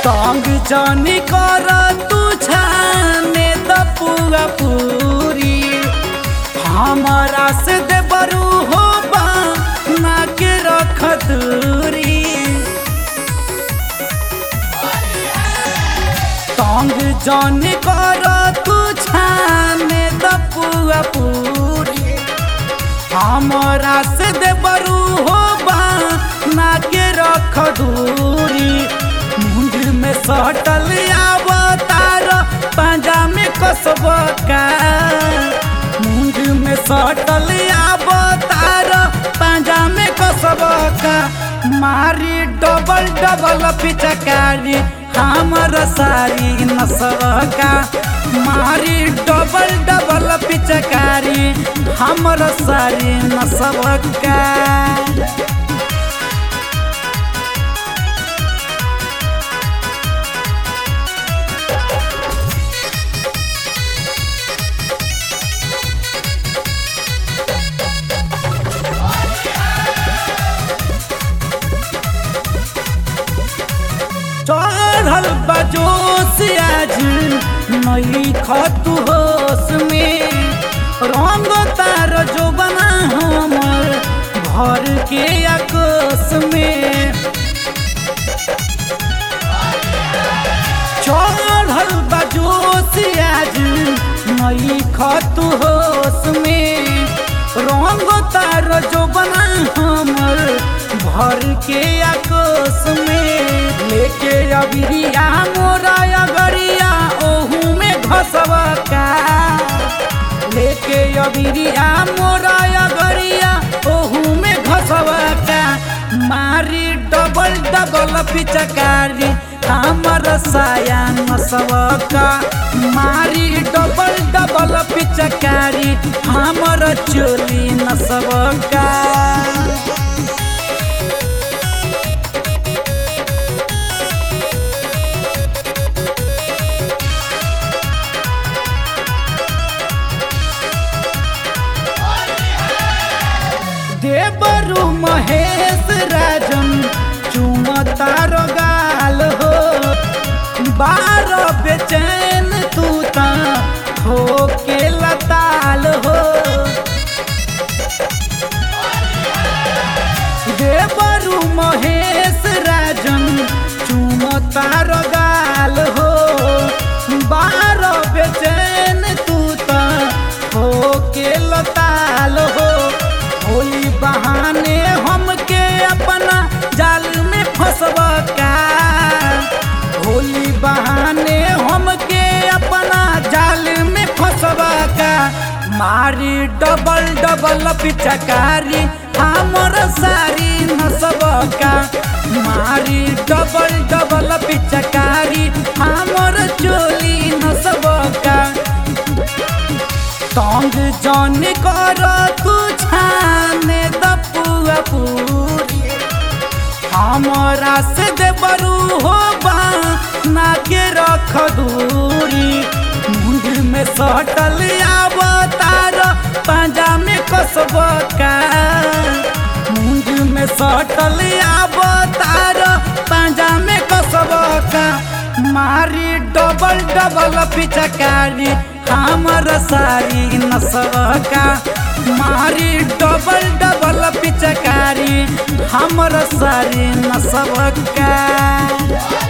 तंग जानी कर तू छाने द पुआ पूरी हमारा से दे बरू हो बा ना के रख दूरी तंग जानी कर तू छाने द पुआ पूरी हमारा से दे बरू हो बा ना के रख दूरी मुंड में सटल आवतार पांजा में कसब का मुंड में सटल आवतार पांजा में कसब का मारी डबल डबल पिचकारी हमर सारी नसब का मारी डबल डबल पिचकारी हमर सारी नसब का चढ़ल बजोश आज नई खतु होश में रंग तार जो बना हमर घर के आकोश में चढ़ल बजोश आज नई खतु होश में रंग तार जो बना हमर भर के आकोश में लेके अबिरिया मोरा अगरिया ओहू में घसवा का लेके अबिरिया मोरा अगरिया ओहू में घसवा का मारी डबल डबल पिचकारी हमर साया नसवा का मारी डबल डबल पिचकारी हमर चोली नसवा का देवरु महेश राजन चुमतार गाल हो बार बेचैन तू ता हो के लताल हो देवरु महेश राजन चुमतार गाल हो बार बेचैन तू ता हो के लताल हो होली बहाने हमके अपना जाल में फंसब का होली बहाने हमके अपना जाल में फंसब का मारी डबल डबल पिचकारी हमर सारी नसब का मारी डबल डबल पिचकारी हमर चोली नसब का तंग जन कर तू छाने द पुआ पूरी हमरा से दे बरू हो बा ना के रख दूरी मुंड में सटल आवतार पांजा में कसब का मुंड में सटल आवतार पांजा में कसब का मारी डबल डबल पिचकारी हमर सारी नसबका मारी डबल डबल पिचकारी हमर सारी नसबका